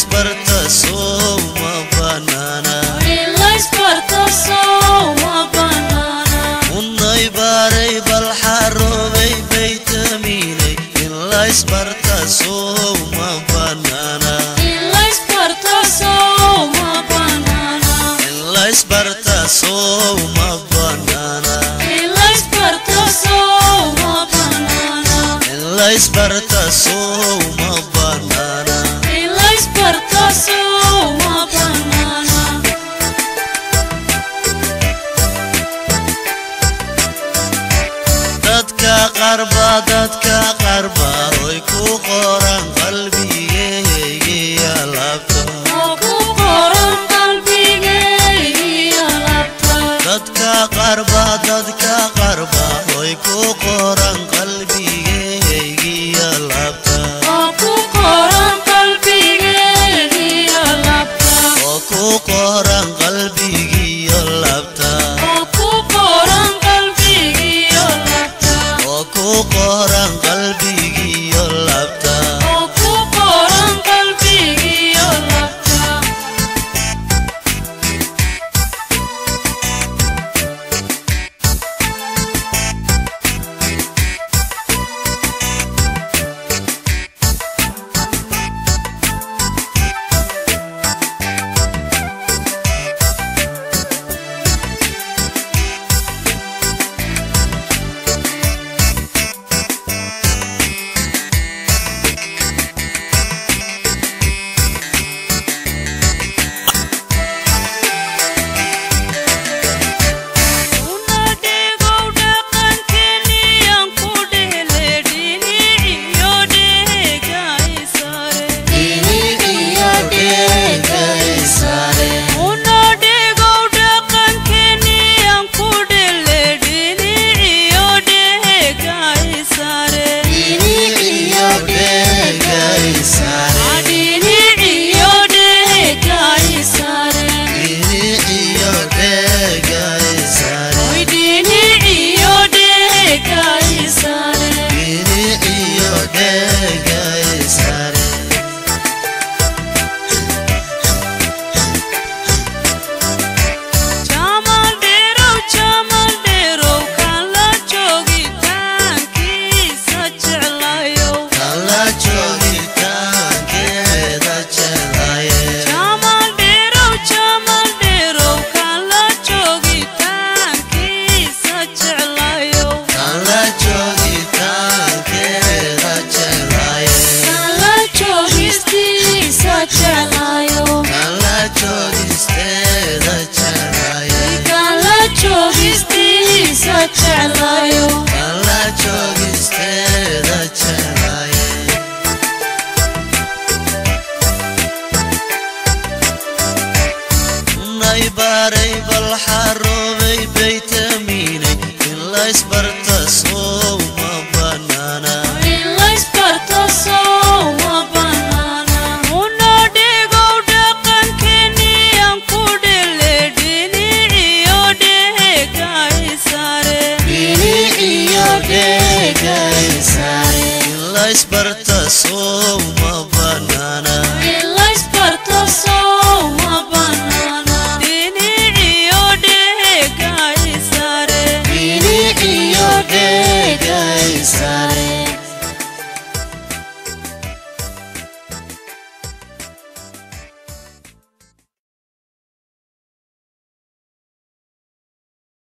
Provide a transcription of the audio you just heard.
laysbarta sow ma banaana unay baaray bal xaroobay baytamiinay in laysbarta sow ma banaana in laysbarta sow ma banaana in laysbarta sow ma banaana in laysbarta sow ma banaana dadka qarba dadka qarba oy ku qoran qalbigeygiya labta dadka qarba dadka qarba oy ku qoran qalbigeygiya labta oo ku qoran qalbigiyo labta oo ku qoran qalbigiyo labta unay baaray bal xaroobay baytamiinay in laysbarta sow ma banaana in laysbarta sow ma banaana Dini iyo dhega isaare